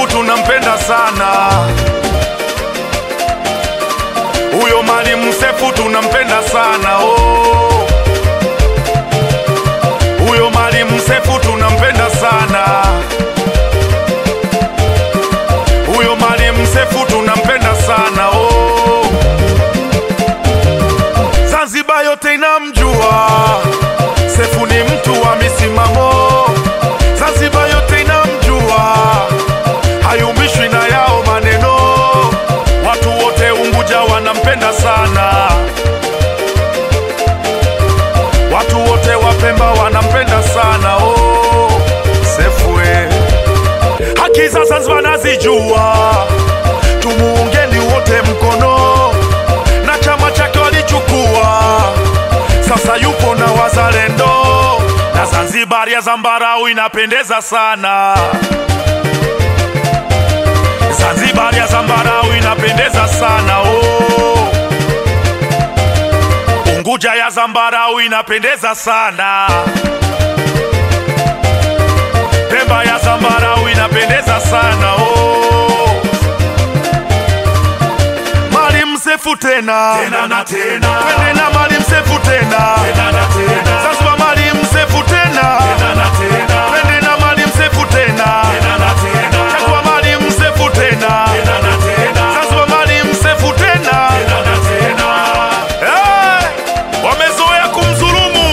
Sefu tunampenda sana huyo Mwalimu Sefu tunampenda sana oh. Huyo Mwalimu Sefu tunampenda sana huyo Mwalimu Sefu tunampenda sana oh. Zanzibar yote inamjua Sefu ni mtu wa misimamo, Zanzibar yote inamjua, hayumbishwi na yao maneno. Watu wote Unguja wanampenda sana, watu wote wa Pemba wanampenda sana oh, Sefu eh. Haki za Zanzibar nazijua, tumuungeni wote mkono, na chama chake walichukua sasa yupo na wazalendo na Zanzibar ya zambarau inapendeza sana. Zanzibar ya zambarau inapendeza sana oh. Unguja ya zambarau inapendeza sana. Pemba ya zambarau inapendeza sana oh. Mwalimu Sefu tena Tena na tena. twende na Mwalimu Sefu tena Tena na tena. Zanzibar Mwalimu Sefu tena Tena na tena. twende na Mwalimu Sefu tena Tena na tena. chagua Mwalimu Sefu tena Tena na tena. Zanzibar Mwalimu Sefu tena Tena na tena. Eh, wamezoea kumdhulumu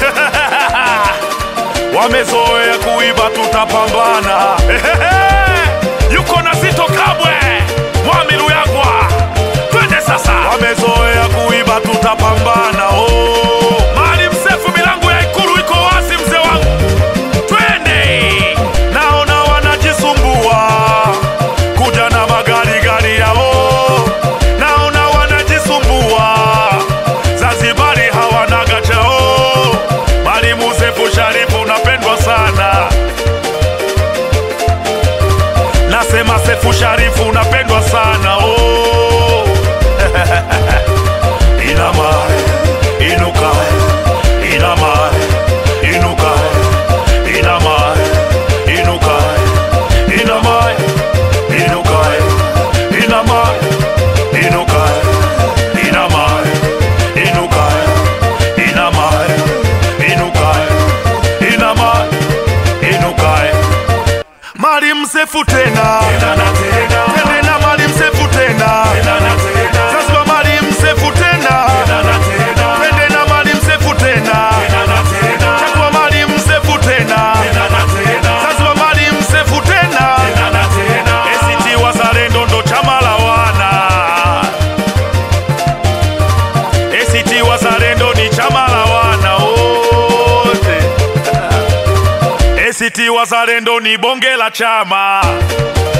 wamezoea kuiba, tutapambana. Yuko na Zito Kabwe, Mwami Luyagwa, twende sasa. Wamezoea kuiba, tutapambana. Oh, Maalim Sefu, milango ya Ikulu iko wazi, mzee wangu, twende. Naona wanajisumbua kuja na magari gari yao, naona wanajisumbua Zanzibari hawana gachao. Mwalimu Sefu Sharifu unapendwa sana, nasema Sefu Sharifu unapendwa sana oh. Inama, inuka, inama, inuka, inama, inuka, inama, inuka, inama, inuka, inama, inuka, inama, inuka, inama, inuka. Mwalimu Sefu tena, Tena na tena. twende na Mwalimu Sefu tena, Tena na tena. Zanzibar Mwalimu Sefu tena, Tena na tena. twende na Mwalimu Sefu tena, Tena na tena. chagua Mwalimu Sefu tena, Tena na tena. Zanzibar Mwalimu Sefu tena. Tena na tena. ACT Wazalendo ndo chama la wana. ACT Wazalendo ni chama la wana wote. ACT Wazalendo ni bonge la chama.